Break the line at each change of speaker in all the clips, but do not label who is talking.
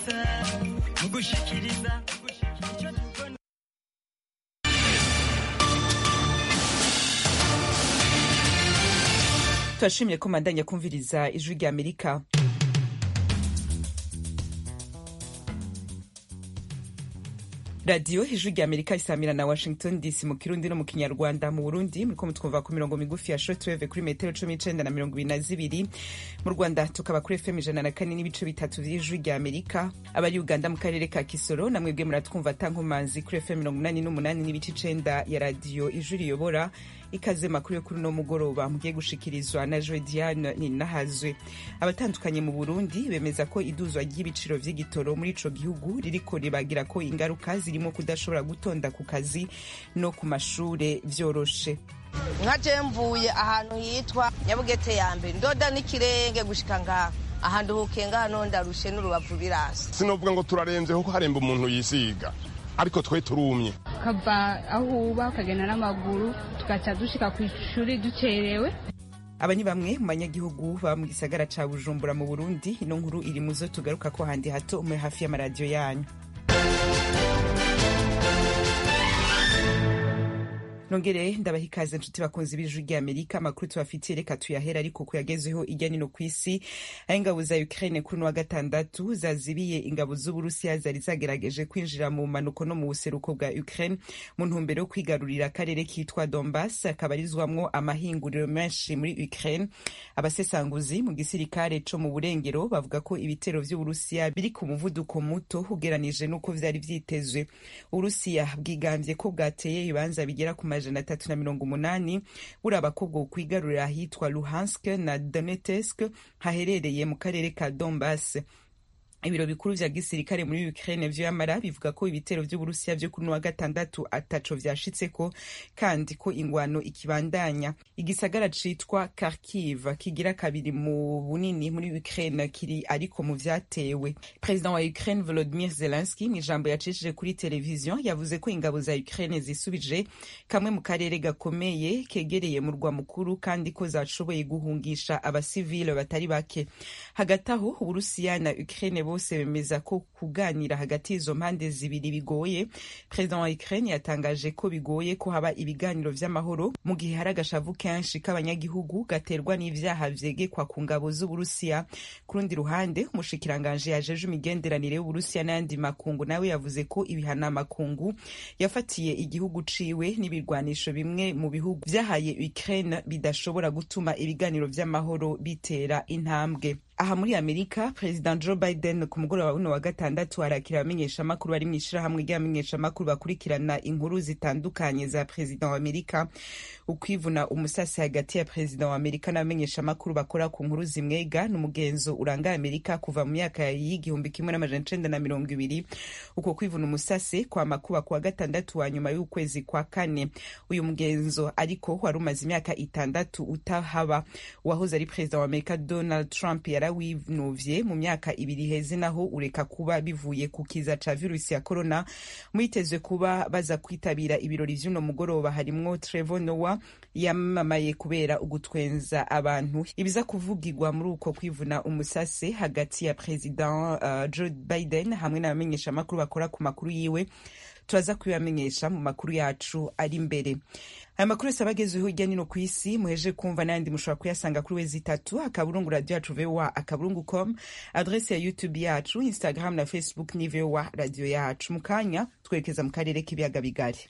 gusa mu gushikiriza icyo tubona
turashimye ko mandanya kumviriza ijwi rya amerika radiyo ijwi rya amerika isamira na washington dc mu kirundi no mu kinyarwanda mu burundi muriko mutwumva ku mirongo migufi ya shortwave kuri metero cumi n'icenda na mirongo ibiri na zibiri mu rwanda tukaba kuri fm ijana na kane n'ibice bitatu vy'ijwi rya amerika abari uganda mu karere ka kisoro na mwebwe muratwumva tankomanzi kuri fm mirongo umunani n'umunani n'ibice icenda ya radiyo ijwi riyobora ikaze makuru yo kuri uno mugoroba mugiye gushikirizwa na joe diane ninahazwe abatandukanye mu burundi bemeza ko iduzwa ry'ibiciro vy'igitoro muri ico gihugu ririko ribagira ko ingaruka zirimo kudashobora gutonda ku kazi no ku mashure vyoroshe
nka je mvuye ahantu hitwa nyabugete ya mbere ndoda n'ikirenge gushika ngaha ahantu hukenga hano ndarushe n'urubavu birasa
sinovuga ngo turarenze kuko haremba umuntu yisiga ariko twe turumye
ukava aho uba ukagenda n'amaguru tugaca dushika ku ishuri ducerewe
aba ni bamwe mu banyagihugu baba mu gisagara ca bujumbura mu burundi ino nkuru iri mu zo tugaruka ko handi hato umwe hafi y'amaradiyo yanyu nongere ndabaha ikaze nshuti bakunzi b'ijwi rya amerika amakuru tubafitiye reka tuyahera ariko kuyagezeho irya nino ku isi aho ingabo za ukraine kuri wa gatandatu zazibiye ingabo z'uburusiya zari zagerageje kwinjira mu manuko no mu buseruko bwa ukraine mu ntumbero yo kwigarurira akarere kitwa donbas kabarizwamwo amahinguriro menshi muri ukraine abasesanguzi mu gisirikare co mu burengero bavuga ko ibitero vy'uburusiya biri ku muvuduko muto ugeranije n'uko vyari vyitezwe uburusiya bwigambye ko bwateye ibibanza bigera ku amajana atatu na mirongo umunani buraba ko bwo kwigarurira ahitwa luhansk na donetsk haherereye mu karere ka donbas ibiro bikuru vya gisirikare muri Ukraine vyo yamara bivuga ko ibitero vy'Uburusiya vyo kuri wa gatandatu ataco vyashitseko kandi ko ingwano ikibandanya igisagara citwa Kharkiv kigira kabiri mu bunini muri Ukraine kiri ariko mu vyatewe President wa Ukraine Volodymyr Zelensky mu ijambo yacishije kuri televiziyo yavuze ko ingabo za Ukraine zisubije kamwe mu karere gakomeye kegereye mu rwa mukuru kandi ko zashoboye guhungisha abasivile batari bake hagati aho Uburusiya na Ukraine bose bemeza ko kuganira hagati y'izo mpande zibiri bigoye perezida wa ukraine yatangaje ko bigoye ko haba ibiganiro vy'amahoro mu gihe hari agashavu kenshi k'abanyagihugu gaterwa n'ivyaha vyegekwa ku ngabo z'uburusiya ku rundi ruhande umushikiranganje yajeje imigenderanire y'uburusiya n'ayandi makungu nawe yavuze ko ibihana makungu yafatiye igihugu ciwe n'ibirwanisho bimwe mu bihugu vyahaye ukraine bidashobora gutuma ibiganiro vy'amahoro bitera intambwe aha muri amerika perezida joe biden ku mugoroba w'uno wa gatandatu arakira abamenyeshamakuru bari mu ishirahamwe ry'abamenyeshamakuru bakurikirana inkuru zitandukanye za perezida wa amerika ukwivuna umusasi hagati ya perezida wa amerika n'abamenyeshamakuru bakora ku nkuru zimwega n'umugenzo uranga amerika kuva mu myaka y'igihumbi kimwe n'amajana icenda na mirongo ibiri uko kwivuna umusasi kwama kuba ku wa gatandatu wa nyuma y'ukwezi kwa kane uyu mugenzo ariko wari umaze imyaka itandatu utahaba uwahoze ari perezida wa amerika donald trump yara winuvye mu myaka ibiri heze naho ureka kuba bivuye ku kiza ca virusi ya corona mwitezwe kuba baza kwitabira ibirori vy'uno mugoroba harimwo Trevor Noah yamamaye kubera ugutwenza abantu ibiza kuvugirwa muri uko kwivuna umusase hagati ya president uh, Joe Biden hamwe n'abamenyesha makuru bakora ku makuru yiwe turaza kubibamenyesha mu makuru yacu ari imbere aya makuru yose aba agezweho hirya nino ku isi muheje kumva n'ayandi mushobora kuyasanga kuri wezi itatu akaburungu radiyo yacu voa akaburungu com adrese ya youtube yacu instagram na facebook ni voa radiyo yacu mu kanya twerekeza mu karere k'ibiyaga bigari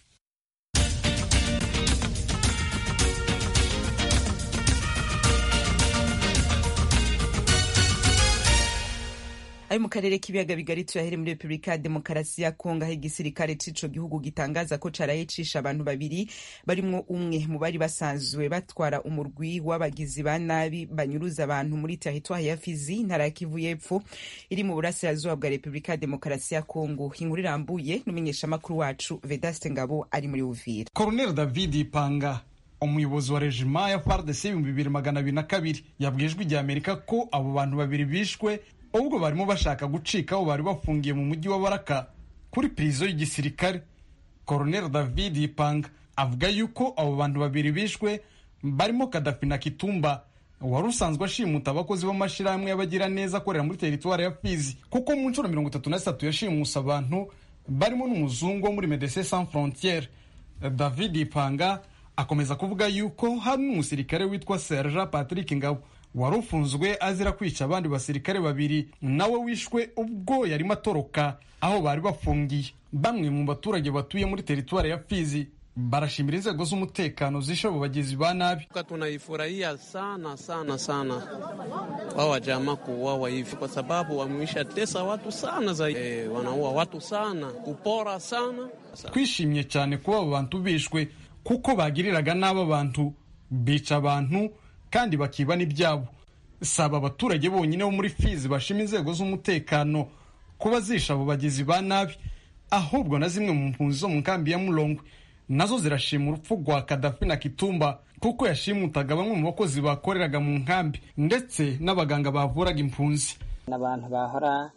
ari mu karere k'ibiyaga bigari tuyahere muri repubulika ya demokarasi ya kongo aho igisirikare c'ico gihugu gitangaza ko caraye cisha abantu babiri barimwo umwe mu bari basanzwe batwara umurwi w'abagizi ba nabi banyuruza abantu muri teritwari ya fizi intara ya kivu y'epfo iri mu burasirazuba bwa repubulika ya demokarasi ya kongo inkuru irambuye n'umumenyeshamakuru wacu vedaste ngabo ari muri uvira
colonel david ipanga umuyobozi wa rejima ya fardc ibihumbi bibiri magana abiri na kabiri yabwijwe igihe amerika ko abo bantu babiri bishwe ubwo barimo bashaka gucika aho bari bafungiye mu mujyi wa baraka kuri pirizo y'igisirikare colonel david ipanga avuga yuko abo bantu babiri bishwe barimo kadafi na kitumba wari usanzwe ashimuta abakozi b'amashyirahamwe y'abagiraneza akorera muri teritwari ya fizi kuko mu nshuro mirongo itatu na zitatu yashimuse abantu barimo n'umuzungu wo muri medecin sans frontiere david ipanga akomeza kuvuga yuko hari n'umusirikare witwa serja patrick ngabo wari ufunzwe azira kwica abandi basirikare babiri nawe wishwe ubwo yarimo atoroka aho bari bafungiye bamwe mu baturage batuye muri teritwari ya fizi barashimira inzego z'umutekano zishe abo bagizi ba nabi
tunaifurahia sana sana sana wao wajamaa kuuawa hivi, kwa sababu wameisha tesa watu sana zaidi. E, wanaua watu sana, kupora sana.
twishimye cyane kuba abo bantu bishwe kuko bagiriraga nabi abantu bica abantu kandi bakiba n'ibyabo si aba abaturage bonyine bo muri fizi bashima inzego z'umutekano kuba zisha abo bagizi ba nabi ahubwo na zimwe mu mpunzi zo mu nkambi ya murongwe nazo zirashima urupfu rwa kadafi na kitumba kuko yashimutaga bamwe mu bakozi bakoreraga mu nkambi ndetse n'abaganga bavuraga impunzi
n'abantu bahora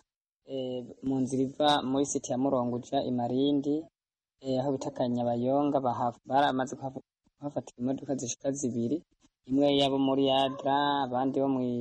mu nzira iva muri siti ya murongo uja imarindi aho bita kanyabayonga baramaze kuhafatira imodoka zishika zibiri imwe yabo muri yadra abandi bo mu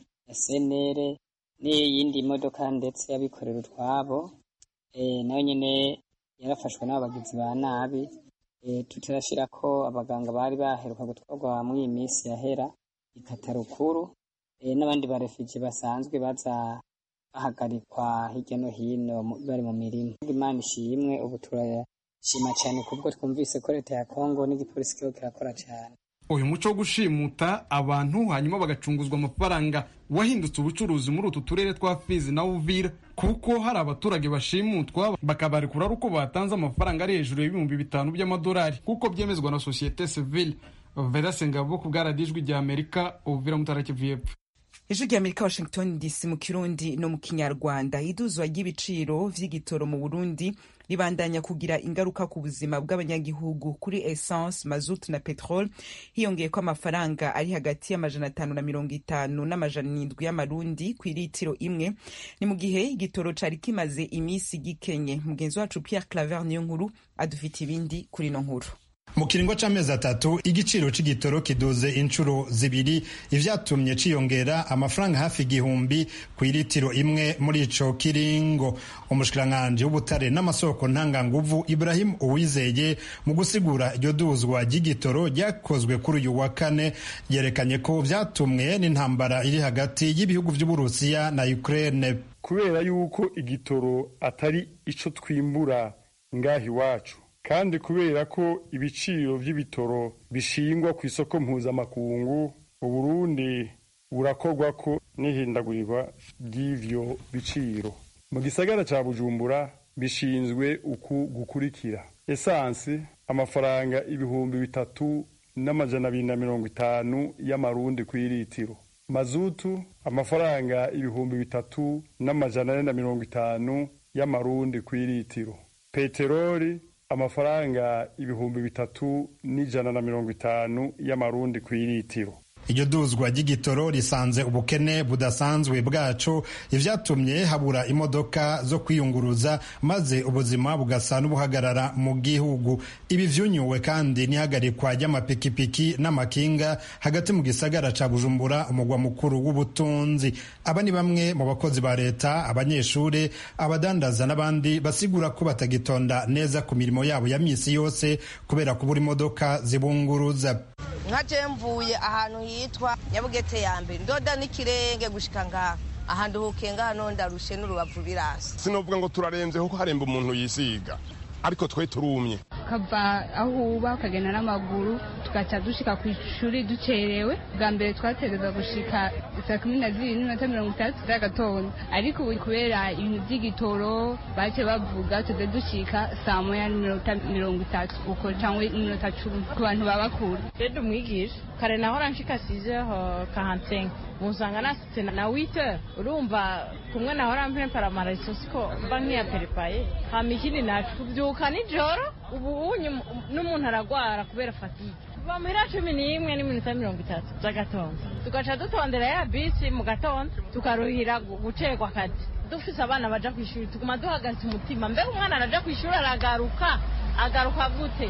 senere n'iyindi modoka ndetse y'abikorera utwabo nayo nyine yarafashwe n'abagizi ba nabi tutarashira ko abaganga bari baheruka gutwarwa muri iyi minsi yahera ikatarukuru n'abandi barefugee basanzwe baza bahagarikwa hirya no hino bari mu mirima imana ishimwe ubu turashima cyane kubwo twumvise ko leta ya kongo n'igipolisi kiho kirakora cyane
uyu muco wo gushimuta abantu hanyuma bagacunguzwa amafaranga wahindutse ubucuruzi muri utu turere twa fizi na uvira kuko hari abaturage bashimutwa bakabarekura ari uko batanze amafaranga ari hejuru y'ibihumbi bitanu by'amadolari kuko byemezwa na sosiyete sivile vedase ngabo ku bwaradijwi rya amerika uvira mutarakivu y'epfo
ijwi rya amerika washington dc mu kirundi no mu kinyarwanda iduzwa ry'ibiciro vy'igitoro mu burundi ribandanya kugira ingaruka ku buzima bw'abanyagihugu kuri essence mazut na petrol hiyongeye ko amafaranga ari hagati y'amajana atanu na mirongo itanu n'amajana indwi y'amarundi ku iritiro imwe ni mu gihe igitoro cari kimaze iminsi gikenye mugenzi wacu pierre claver niyo nkuru adufite ibindi kuri ino nkuru
mu kiringo c'amezi atatu igiciro c'igitoro kiduze inshuro zibiri ivyatumye ciyongera amafaranga hafi igihumbi ku iritiro imwe muri ico kiringo umushikiranganji w'ubutare n'amasoko ntanganguvu ibrahim uwizeye mu gusigura iryo duzwa ry'igitoro ryakozwe kuri uyu wa kane yerekanye ko vyatumwe n'intambara iri hagati y'ibihugu vy'uburusiya na ukraine
kubera yuko igitoro atari ico twimbura ngaha iwacu kandi kubera ko ibiciro by'ibitoro bishingwa ku isoko mpuzamakungu uburundi burakorwa ko n'ihindagurirwa ry'ivyo biciro mu gisagara ca bujumbura bishinzwe uku gukurikira esansi amafaranga ibihumbi bitatu n'amajana abiri na mirongo itanu y'amarundi ku iritiro mazutu amafaranga ibihumbi bitatu n'amajana ane na mirongo itanu y'amarundi ku iritiro peteroli amafaranga ibihumbi bitatu n'ijana na mirongo itanu y'amarundi ku iritiro
iryo duzwa ry'igitoro risanze ubukene budasanzwe bwacu ivyatumye habura imodoka zo kwiyunguruza maze ubuzima bugasa n'ubuhagarara mu gihugu ibi vyunyuwe kandi n'ihagarikwa ry'amapikipiki n'amakinga hagati mu gisagara ca bujumbura umugwa mukuru w'ubutunzi aba ni bamwe mu bakozi ba leta abanyeshuri abadandaza n'abandi basigura ko batagitonda neza ku mirimo yabo ya misi yose kubera kubura imodoka zibunguruza
nka je mvuye ahantu hitwa nyabugete ya mbere ndoda n'ikirenge gushika ngaha ahantu hukenga hano ndarushe n'urubavu birasi
sinovuga ngo turarenze kuko haremba umuntu yisiga ariko twe turumye
ukava aho uba ukagenda n'amaguru tugaca dushika ku ishuri ducerewe bwa mbere twategereza gushika saa kumi na zibiri n'iminota mirongo itandatu z'agatondo ariko ubu kubera ibintu by'igitoro bace bavuga tuze dushika saa moya n'iminota mirongo itatu uko cyangwa iminota cumi ku bantu baba kure
rero umwigisha kare nahora nshika sizeho kahansenga musanga nasitse na wite urumva kumwe nahora mpempara amarayisosi ko mba nk'iyaperepaye hama ikindi nacu tubyuka nijoro ubu unyu n'umuntu aragwara kubera fatigue kuva muhira cumi n'imwe n'iminota mirongo itatu z'agatondo tugaca dutondera ya bisi mu gatondo tukaruhira gucerwa akazi dufise abana baja ku ishuri tuguma duhagaritse umutima mbega umwana araja ku ishuri aragaruka agaruka gute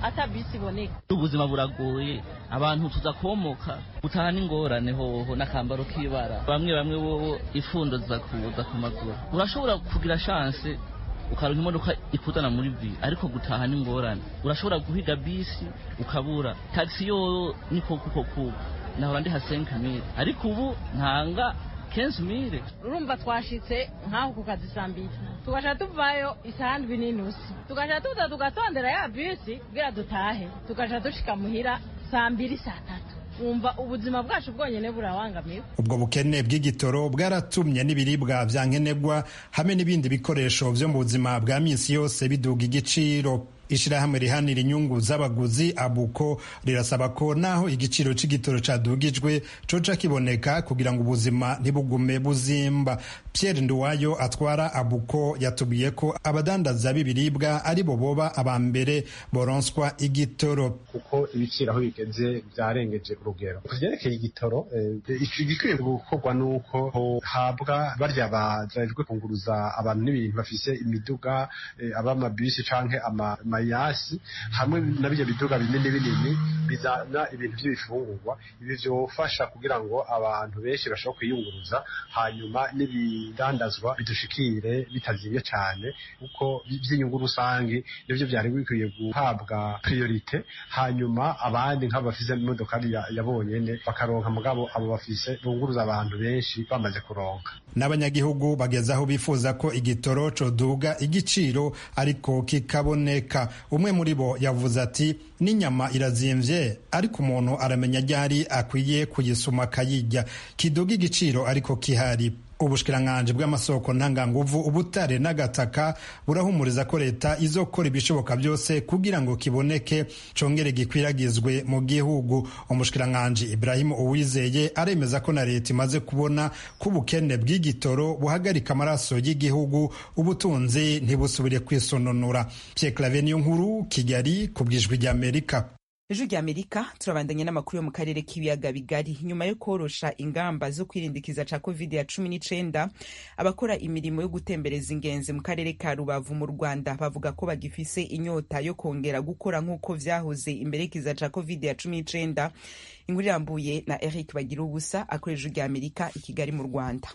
ata bisi iboneka
ubuzima buragoye abantu tuza komoka gutaha n'ingorane hoho n'akambaro k'ibara bamwe bamwe wowe ifundo ziza kuza ku maguru urashobora kugira shanse ukaronka imodoka ikuzana muri vi ariko gutaha n'ingorane urashobora guhiga bisi ukabura taxi yo niko kuko kuko nahora ndi ha 5000 ariko ubu ntanga 15000
urumva twashitse nk'aho ku kazi saa mbiri tugasha tuvayo isaha ndwi n'inusu tugasha tuza tugatondera ya bisi kugira dutahe tugasha dushika muhira saa mbiri saa tatu wumva ubuzima bwacu bwonyene burabangamiwe
ubwo bukene bw'igitoro bwaratumye n'ibiribwa vya nkenerwa hamwe n'ibindi bikoresho vyo mu buzima bwa misi yose biduga igiciro ishirahamwe rihanira inyungu z'abaguzi abuko rirasaba ko naho igiciro c'igitoro cadugijwe coca kiboneka kugira ngo ubuzima ntibugume buzimba pierre nduwayo atwara abuko yatubwiye ko abadandaza b'ibiribwa ari bo boba aba mbere boronswa igitoro
kuko ibiciro aho bigeze vyarengeje urugero ku vyerekeye igitoro igikwiye gukorwa nuko hohabwa barya bajejwe kunguruza abantu n'ibintu bafise imiduga aba amabisi canke ama mayasi hamwe na bijya biduga binini binini bizana ibintu by'ibifungurwa ibi byofasha kugira ngo abantu benshi bashobore kwiyunguruza hanyuma n'ibidandazwa bidushikire bitazibye cyane kuko by'inyungu rusange nibyo byari bikwiye guhabwa priorite hanyuma abandi nk'abo bafise imodokari ya bonyene bakaronka mugabo abo bafise bunguruza abantu benshi bamaze kuronka
n'abanyagihugu bageze aho bifuza ko igitoro coduga igiciro ariko kikaboneka umwe muri bo yavuze ati n'inyama irazimvye ariko umuntu aramenya ryari akwiye kuyisuma akayirya kiduga igiciro ariko kihari ubushikiranganji bw'amasoko ntanganguvu ubutare n'agataka burahumuriza ko leta izokora ibishoboka byose kugira ngo kiboneke congere gikwiragizwe mu gihugu umushikiranganji ibrahimu uwizeye aremeza ko na leta imaze kubona ko ubukene bw'igitoro buhagarika amaraso y'igihugu ubutunzi ntibusubire kwisononora pierre clave niyo nkuru kigali ku bwijwi ry'amerika
ejo rya amerika turabandanya n'amakuru yo mu karere k'ibiyaga bigari nyuma yo korosha ingamba zo kwirindikiza ca covid ya cumi n'icenda abakora imirimo yo gutembereza ingenzi mu karere ka rubavu mu rwanda bavuga ko bagifise inyota yo kongera gukora nk'uko vyahoze imbere y'ikiza ca covid ya cumi n'icenda inkuru irambuye na eric bagira ubusa akora ejo rya amerika i kigali mu rwanda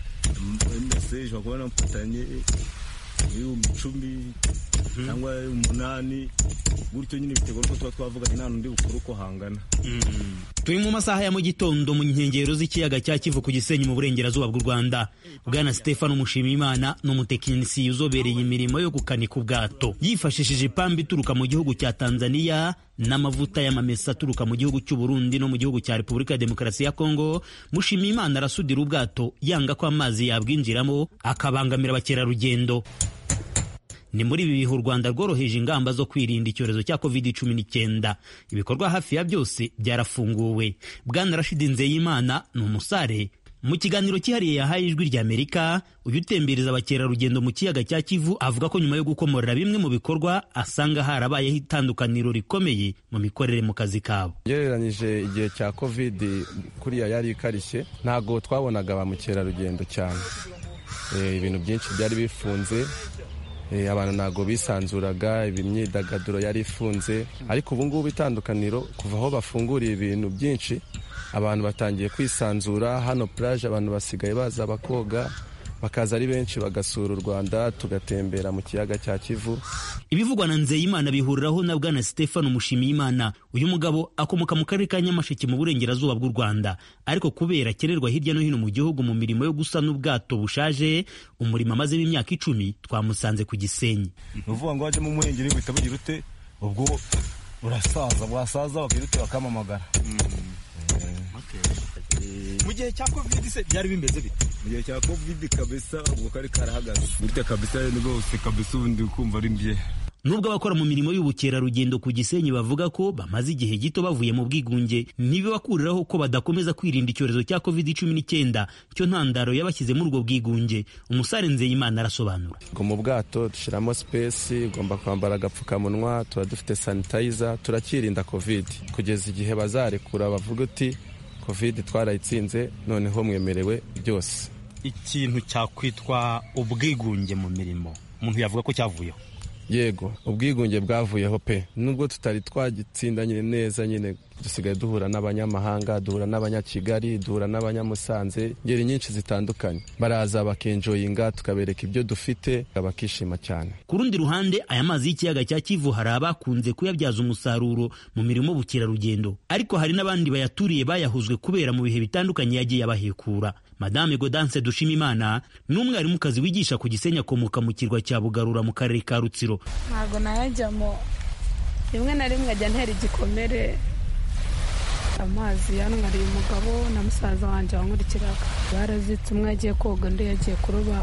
ushobora kubona mfatanye ibihumbi icumi cyangwa umunani gutyo nyine biterwa n'uko tuba twavuganye nta n'undi bukuru uko hangana
turi mu masaha ya mu gitondo mu nkengero z'ikiyaga cya kivu ku gisenyi mu burengerazuba bw'u rwanda bwana stefano mushimiyimana ni umutekinisiye uzobereye imirimo yo gukanika ubwato yifashishije ipamba ituruka mu gihugu cya tanzania n'amavuta y'amamesa aturuka mu gihugu cy'u Burundi no mu gihugu cya repubulika ya demokarasi ya kongo mushimiyimana arasudira ubwato yanga ko amazi yabwinjiramo akabangamira abakerarugendo ni muri ibi bihe u rwanda rworoheje ingamba zo kwirinda icyorezo cya covid cumi n'icyenda ibikorwa hafi ya byose byarafunguwe bwana rashidi nzeyimana ni umusare mu kiganiro cyihariye yahaye ijwi rya amerika uyu utembereza abakerarugendo mu kiyaga cya kivu avuga ko nyuma yo gukomorera bimwe mu bikorwa asanga harabayeho itandukaniro rikomeye mu mikorere mu kazi kabo
ugereranyije igihe cya covid kuriya yari ikarishye ntabwo twabonaga ba mukerarugendo cyane ibintu byinshi byari bifunze abantu ntabwo bisanzuraga imyidagaduro yari ifunze ariko ubu ngubu itandukaniro kuva aho bafunguriye ibintu byinshi abantu batangiye kwisanzura hano puraje abantu basigaye baza bakoga bakaza ari benshi bagasura u rwanda tugatembera mu kiyaga cya kivu
ibivugwa na nzeyimana bihuriraho na bwana stefano mushimiyimana uyu mugabo akomoka mu karere ka nyamasheke mu burengerazuba bw'u rwanda ariko kubera akenerwa hirya no hino mu gihugu mu mirimo yo gusana ubwato bushaje umurimo amazemo imyaka icumi twamusanze ku gisenyi
ni ukuvuga ngo wajyamo umuhengeri buhita bugira ute ubwo urasaza wasaza bakirute bakamamagara
mu gihe cya covid se byari bimeze bite
mu gihe cya covid kabisa ubwo kari karahagaze gutya kabisa rwose kabisa ubundi ukumva ari mbye
nubwo abakora mu mirimo y'ubukerarugendo ku gisenyi bavuga ko bamaze igihe gito bavuye mu bwigunge ntibibakuriraho ko badakomeza kwirinda icyorezo cya covid cumi n'icyenda cyo ntandaro yabashyize muri ubwo bwigunge umusare nzeyimana arasobanura
ngo mu bwato dushyiramo sipesi ugomba kwambara agapfukamunwa tuba dufite sanitayiza turakirinda covid kugeza igihe bazarekura bavuga uti covid twarayitsinze noneho mwemerewe byose
ikintu cyakwitwa ubwigunge mu mirimo umuntu yavuga ko cyavuyeho
yego ubwigunge bwavuyeho pe nubwo tutari twagitsinda nyine neza nyine dusigaye duhura n'abanyamahanga duhura n'abanyakigali duhura n'abanyamusanze ngeri nyinshi zitandukanye baraza bakenjoyinga tukabereka ibyo dufite bakishima cyane
ku rundi ruhande aya mazi y'ikiyaga cya kivu hari abakunze kuyabyaza umusaruro mu mirimo bukerarugendo ariko hari n'abandi bayaturiye bayahuzwe kubera mu bihe bitandukanye yagiye abahekura madame godance dushimimana ni umwarimukazi wigisha ku gisenyi akomoka mu kirwa cya bugarura mu karere ka rutsiro
ntabwo nayajyamo rimwe na rimwe ajya ntera igikomere amazi yanwariye umugabo na musaza wanjye wankurikiraga barazitse umwe yagiye koga undi yagiye kuroba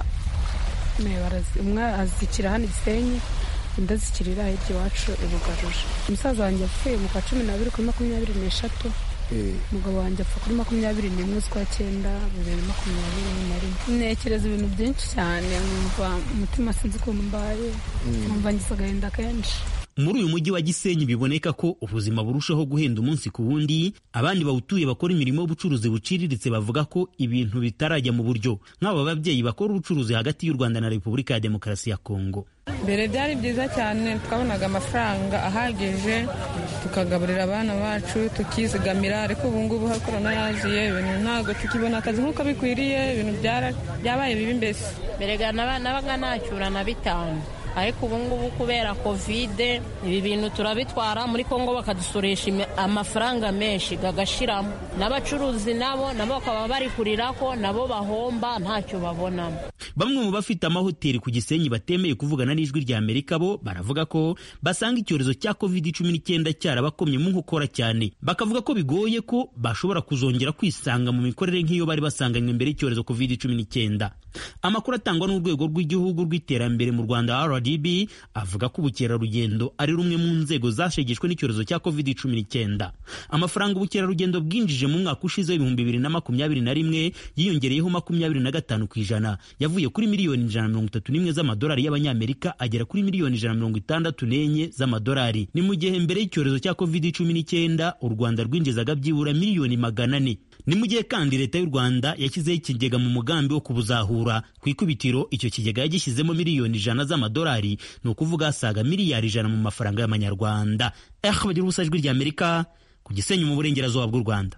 umwe azikira hano igisenyi undi azikirira hirya iwacu ibugaruje umusaza wanjye yapfuye mu kwa cumi n'abiri kuri makumyabiri n'eshatu umugabo wanjye apfa kuri makumyabiri n'imwe z'ukwa cyenda bibiri na makumyabiri na rimwe ntekereza ibintu byinshi cyane nkumva umutima sinzi ukuntu mbaye nkumva ngize agahinda kenshi
muri uyu mujyi wa gisenyi biboneka ko ubuzima burushaho guhenda umunsi ku wundi abandi bawutuye bakora imirimo y'ubucuruzi buciriritse bavuga ko ibintu bitarajya mu buryo nk'aba babyeyi bakora ubucuruzi hagati y'u rwanda na repubulika ya demokarasi ya kongo
mbere byari byiza cyane twabonaga amafaranga ahagije tukagaburira abana bacu tukizigamira ariko ubu ngubu aho korona yaziye ibintu ntabwo tukibona akazi nk'uko bikwiriye ibintu byabaye bibi mbese
mbere nabaga nacyura na bitanu ariko ubu ngubu kubera kovide ibi bintu turabitwara muri kongo bakadusoresha amafaranga menshi gagashiramo n'abacuruzi nabo nabo bakaba bari kurira ko nabo bahomba ntacyo babonamo
bamwe mu bafite amahoteli ku gisenyi batemeye kuvugana n'ijwi rya amerika bo baravuga ko basanga icyorezo cya covid cumi n'icyenda cyarabakomye mu nkokora cyane bakavuga ko bigoye ko bashobora kuzongera kwisanga mu mikorere nk'iyo bari basanganywe mbere y'icyorezo covid cumi n'icyenda amakuru atangwa n'urwego rw'igihugu rw'iterambere mu rwanda rdb avuga ko ubukerarugendo ari rumwe mu nzego zashegeshwe n'icyorezo cya covid cumi n'icyenda amafaranga ubukerarugendo bwinjije mu mwaka ushize w'ibihumbi bibiri na makumyabiri na rimwe yiyongereyeho makumyabiri na gatanu ku ijana yavuye kuri miliyoni ijana na mirongo itatu n'imwe z'amadolari y'abanyamerika agera kuri miliyoni ijana na mirongo itandatu n'enye z'amadolari ni mu gihe mbere y'icyorezo cya covid cumi n'icyenda u rwanda rwinjizaga byibura miliyoni magana ane ni mu gihe kandi leta y'u rwanda yashyizeho ikigega mu mugambi wo kubuzahura ku ikubitiro icyo kigega yagishyizemo miliyoni ijana z'amadolari ni ukuvuga asaga miliyari ijana mu mafaranga y'amanyarwanda eh bagira ubusa ijwi ry'amerika ku gisenyi mu burengerazuba bw'u rwanda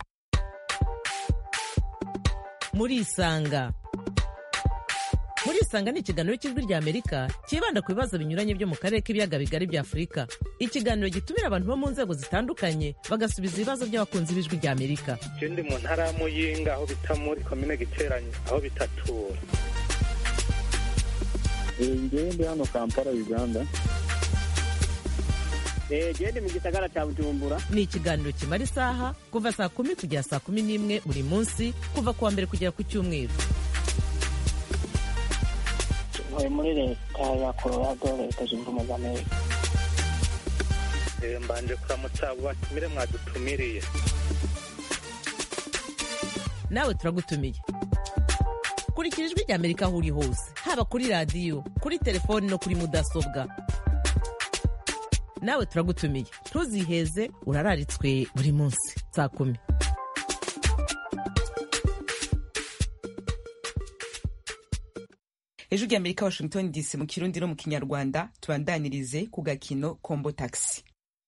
muri isanga muri isanga ni ikiganiro cy'ijwi ry'amerika cyibanda ku bibazo binyuranye byo mu karere k'ibiyaga bigari bya afurika ikiganiro gitumira abantu bo mu nzego zitandukanye bagasubiza ibibazo by'abakunzi b'ijwi ry'amerika
ikindi mu ntara ya muyinga aho bita muri komine giteranye aho bitatura
ngewe ndi hano kampala uganda
gende mu gisagara cya bujumbura ni ikiganiro kimara isaha kuva saa kumi kugera saa kumi n'imwe buri munsi kuva ku wa mbere kugera ku cyumweru
ntuye muri leta ya colorado leta zunze ubumwe za amerika
mbanje kuramutsa abo batumire mwadutumiriye
nawe turagutumiye kurikira ijwi ry'amerika aho uri hose haba kuri radiyo kuri telefoni no kuri mudasobwa nawe turagutumiye ntuziheze urararitswe buri munsi saa kumi
ejo ry'amerika washington dc mu kirundi no mu kinyarwanda tubandanirize ku gakino kombo taxi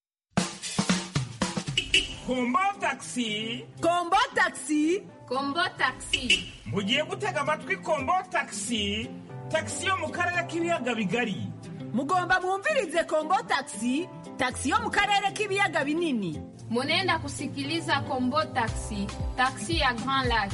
kombo taxi
kombo taxi
kombo taxi mugiye gutega amatwi kombo taxi taxi yo mu karere k'ibiyaga bigari
mugomba mwumvirize kombo taxi taxi yo mu karere k'ibiyaga binini
munenda kusikiliza kombo taxi taxi ya grand lac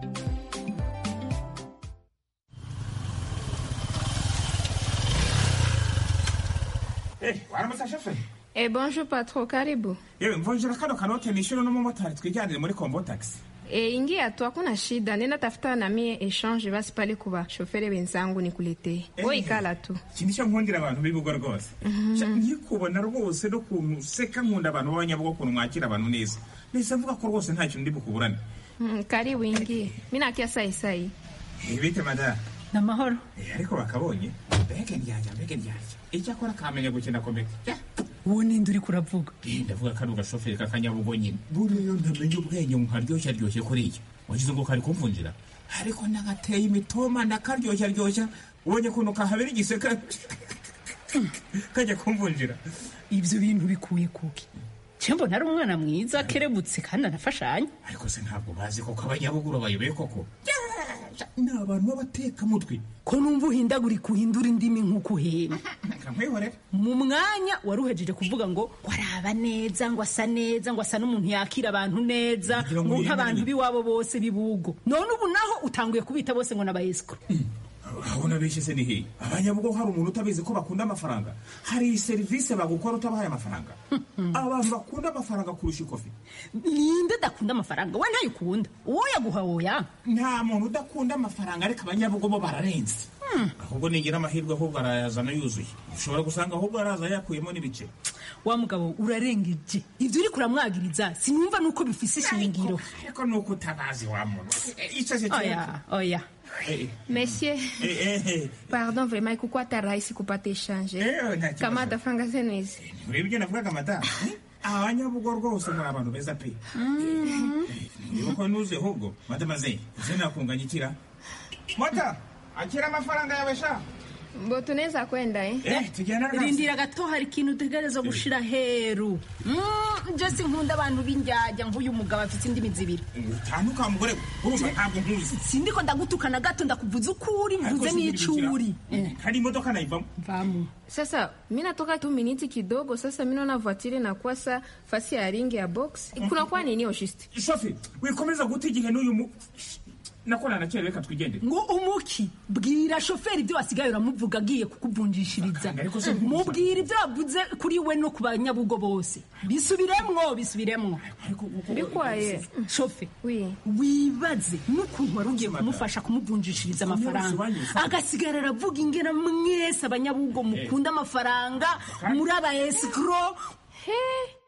Eh, waramutse shoferi
Eh, bonjour patron, karibu.
yewe mvunjira kano kanote nishyure n'umumotari twijyanire muri kombo taxi
E, ingia tu, hakuna shida. Nenda tafuta na mie exchange basi pale kuba shoferi wenzangu nikuletee. Wewe ikala tu.
iki nicyo nkundira abantu b'ibigo rwose Sha, nkikubona rwose n'ukuntu useka nkunda abantu b'abanyabugo ukuntu mwakira abantu neza nese mvuga ko rwose nta kintu ndi bukuburane
Mm, karibu ingie. Mimi nakia sai sai.
Eh, bite mada
namahoro
Eh, ariko bakabonye mbega ndyarya mbega ndyarya icyakora kamenya gukina komedi
uwo ninde uri kuravuga
Eh, ndavuga kano gashoferi k'akanyabugo nyine buriya ndamenya ubwenge nkaryoshya ryoshye kuriya wagize ngo kari kumvunjira ariko nagateye imitoma ndakaryoshya ryoshya ubonye ukuntu kahabera igiseka kajya kumvunjira
ibyo bintu bikuye kuki cyembo nari umwana mwiza kerebutse kandi anafashanya
ariko se ntabwo bazi koko abanyabuguru bayoboye koko ni abantu b'abatekamutwe
ko numva uhindagurika uhindura indimi nk'uko uhema
nkamwihorera
mu mwanya wari uhejeje kuvuga ngo waraba neza ngo asa neza ngo asa n'umuntu yakira abantu neza
Kugira ngo
ngo nk'abantu
yemere.
b'iwabo bose bibugo none ubu naho utanguye kubita bose ngo n'abayesikuru
urabona benshi se ni hehe abanyabugo hari umuntu utabizi ko bakunda amafaranga hari serivisi bagukora utabahaye amafaranga abantu bakunda amafaranga kurusha ikofi
ninde adakunda amafaranga we ntayo ukunda uwo yaguha woya
nta muntu udakunda amafaranga ariko abanyabugo bo bararenze ahubwo nigira amahirwe ahubwo arayazana yuzuye ushobora gusanga ahubwo araza yakuyemo n'ibice
wa mugabo urarengeje ibyo uri kuramwagiriza sinumva nuko bifise ishingiro
ariko ni uko utabazi wa muntu icyo
oya oya
Monsieur,
Eh, eh,
pardon vraiment ikukuwa hata rahisi kupata exchange
Eh, nta kibazo.
kamata franga zenu hizi
ureba ibyo navugaga madamu abanyabugo rwose muri abantu beza pe niba ko nuze ahubwo madamaze uze nakunganya ikira mota akira amafaranga yawe sha
mbo tunaweza kwenda eh?
Eh, tujyana rwose.
rindira gato hari ikintu utegereza gushira heru Mm, nje sinkunda abantu b'indyajya nk'uyu mugabo afite indimi zibiri
utanduka mugore urumva ntabwo nkuzi
sindiko ndagutukana gato ndakuvuza uko uri mvuze n'icyo uri
hari imodoka nayivamo
mvamo
sasa mi natoka tu miniti kidogo sasa mi naona voitire inakuwa sa fasi ya ringi ya box kunakuwa nini oshiste
shofi wikomeza guta igihe n'uyu mu nakora na kera reka twigendere
ngo umuki bwira shoferi ibyo wasigaye uramuvuga agiye kukuvunjishiriza mubwira ibyo wavuze kuri we no ku banyabugo bose bisubiremwo bisubiremwo
bikwaye
shofe wibaze n'ukuntu wari ugiye kumufasha kumuvunjishiriza amafaranga agasigara aravuga ingena mwese abanyabugo mukunda amafaranga muri aba esikoro
he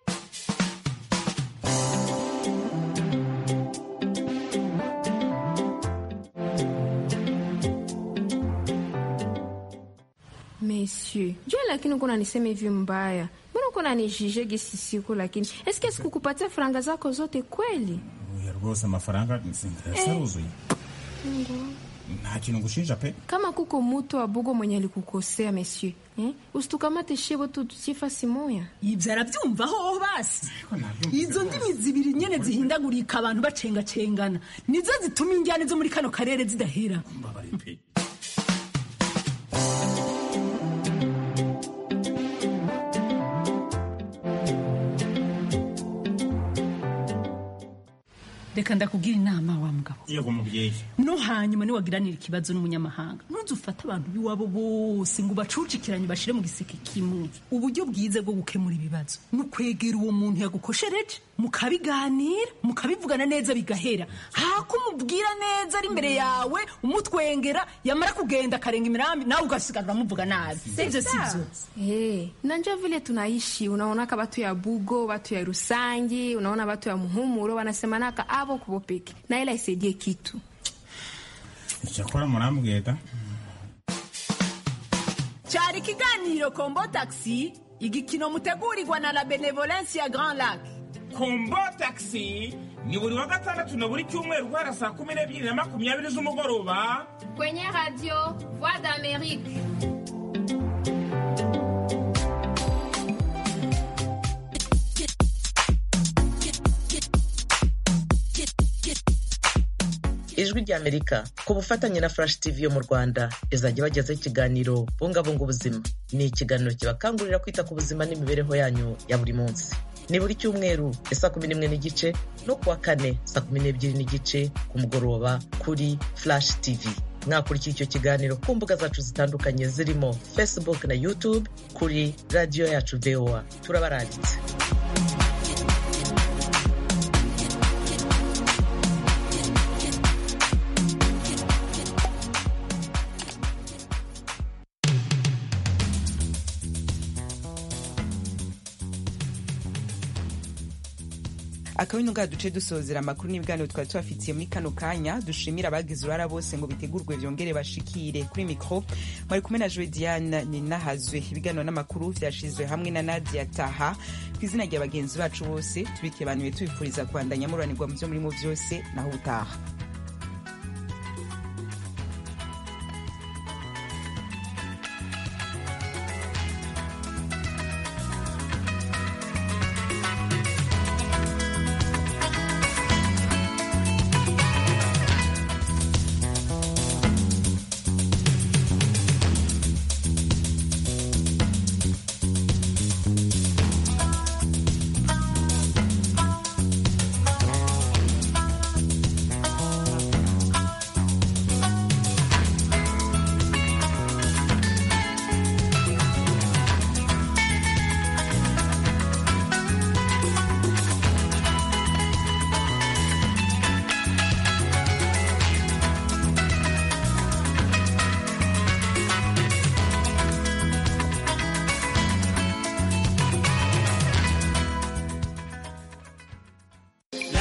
Monsieur, jua lakini uko unanisema hivi mbaya, mbona uko unanijije gisi siku, lakini eske sikukupatia faranga zako zote kweli?
oya rwose amafaranga yasaruzuye nta kintu ngushinja pe
Kama kuko mutu wa bugo mwenye alikukosea monsieur, eh? usitukamate shebo tu tusifasi moya.
ibyo arabyumvaho basi izo ndimi zibiri nyene zihindagurika abantu bacengacengana nizo zituma injyane zo muri kano karere zidahera reka ndakubwira inama wa mugabo
yego mubyeyi
no hanyuma niwagiranira ikibazo n'umunyamahanga ntuze ufate abantu b'iwabo bose ngo ubacucikiranye bashire mu giseke kimwe uburyo bwiza bwo gukemura ibibazo ni ukwegera uwo muntu yagukoshereje mukabiganira mukabivugana neza bigahera hako umubwira neza ari imbere yawe umutwengera yamara kugenda akarenga imirambi nawe ugasigara uramuvuga nabi sivyo sivyo
Hey, nanja vile tunaishi unaonaka watu ya bugo watu ya rusangi unaona watu ya muhumuro wanasemanaka avo kubo peke na ila isaidie kitu
icyakora murambwira
cyari ikiganiro kombo taxi igikino mutegurirwa na la benevolence ya grand lac
kombo taxi ni buri wa gatandatu na buri cyumweru guhera saa kumi n'ebyiri na makumyabiri z'umugoroba
kwenye radio voix d'amerique
ijwi ry'amerika ku bufatanye na flash tv yo mu rwanda izajya bagezaho ikiganiro bungabunga ubuzima ni ikiganiro kibakangurira kwita ku buzima n'imibereho yanyu ya buri munsi ni buri cyumweru ya saa kumi n'imwe n'igice no kuwa kane saa kumi n'ebyiri n'igice ku mugoroba kuri flash tv mwakurikira icyo kiganiro ku mbuga zacu zitandukanye zirimo facebook na youtube kuri radiyo yacu voa turabarangitse
akabino ngaha duce dusozera amakuru n'ibiganiro twari tubafitiye muri kano kanya dushimira abagize uruhara bose ngo bitegurwe byongere bashikire kuri mikoro mwari kumwe na joe diane ninahazwe ibiganiro n'amakuru byashizwe hamwe na nadia taha ku izina rya bagenzi bacu bose tubikiye abantu tubifuriza kubandanya muranirwa mu byo murimo byose naho ubutaha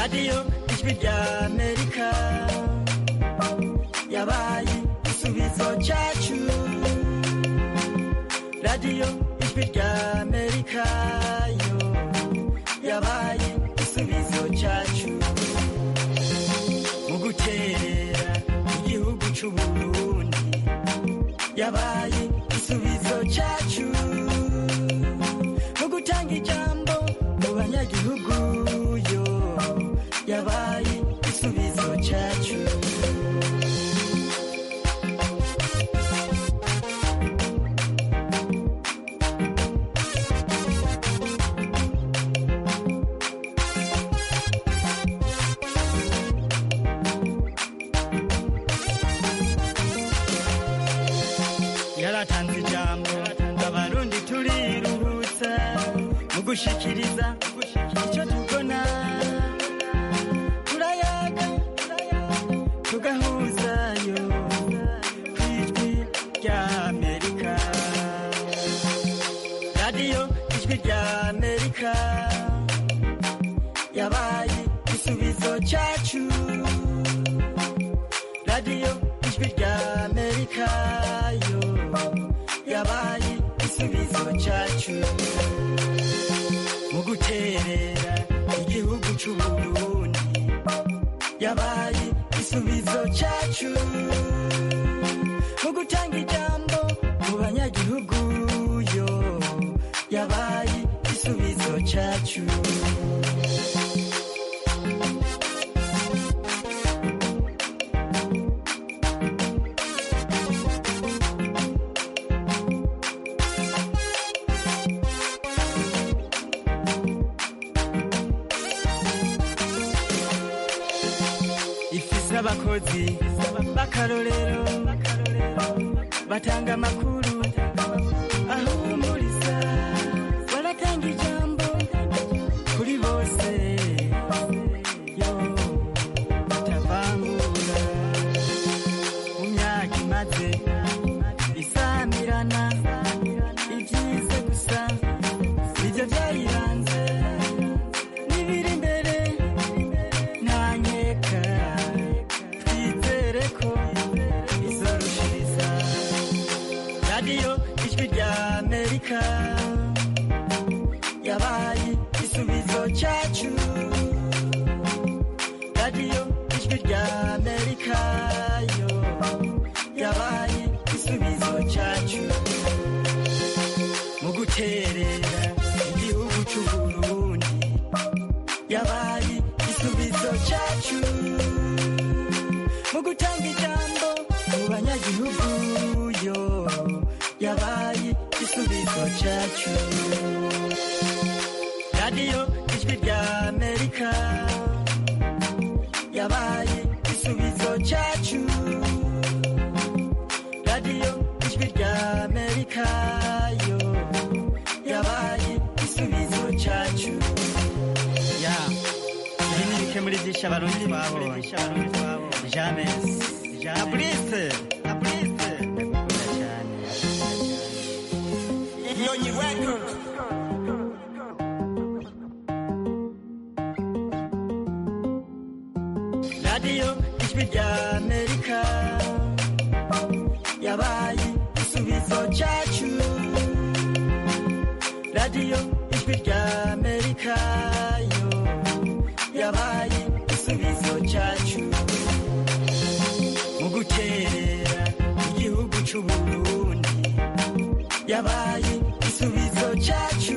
radiyo ijwi rya amerika yabaye igisubizo cyacu radiyo ijwi rya amerika yo yabaye igisubizo cyacu mu guterera igihugu cy'u burundi yabaye igisubizo cyacu mu gutanga ijambo mu banyagihugu yo yabaye igisubizo cyacu yaratanze ijambo abarundi turiruhutsa mu gushikiriza icyo tubona turayaga tugahuzayo ku ijwi rya amerika radiyo ijwi rya amerika yabaye igisubizo cyacu radiyo ijwi rya amerika yo yabaye igisubizo cyacu mu guterera igihugu cy'u burundi yabaye igisubizo cyacu mu gutanga ijambo mu banyagihugu yo yabaye igisubizo cyacu ifise abakozi b'akarorero batanga amakuru ahumuriza baratanga ijambo kuri bose yo batavangura mu myaka imaze isamirana ibyize gusa nibyo byayiranze n'ibiri imbere ntanyeka twizere ko izorushiriza radiyo ijwi rya amerika yabaye igisubizo cyacu radiyo ijwi rya amerika yo yabaye igisubizo cyacu mu guterera igihugu cy'u burundi yabaye igisubizo cyacu mu gutanga ijambo mu banyagihugu yo yabaye igisubizo cyacu radiyo ijwi rya amerika yabaye igisubizo cyacu radiyo ijwi rya amerika yo yabaye igisubizo cyacu ya ibi ni bike muri byinshi abarundi babonye james na burise na burise ndagukunda cyane
Nyonyi Records.
radiyo ijwi rya amerika yabaye igisubizo cyacu radiyo ijwi rya amerika yo yabaye igisubizo cyacu mu guterera igihugu cy'u burundi yabaye igisubizo cyacu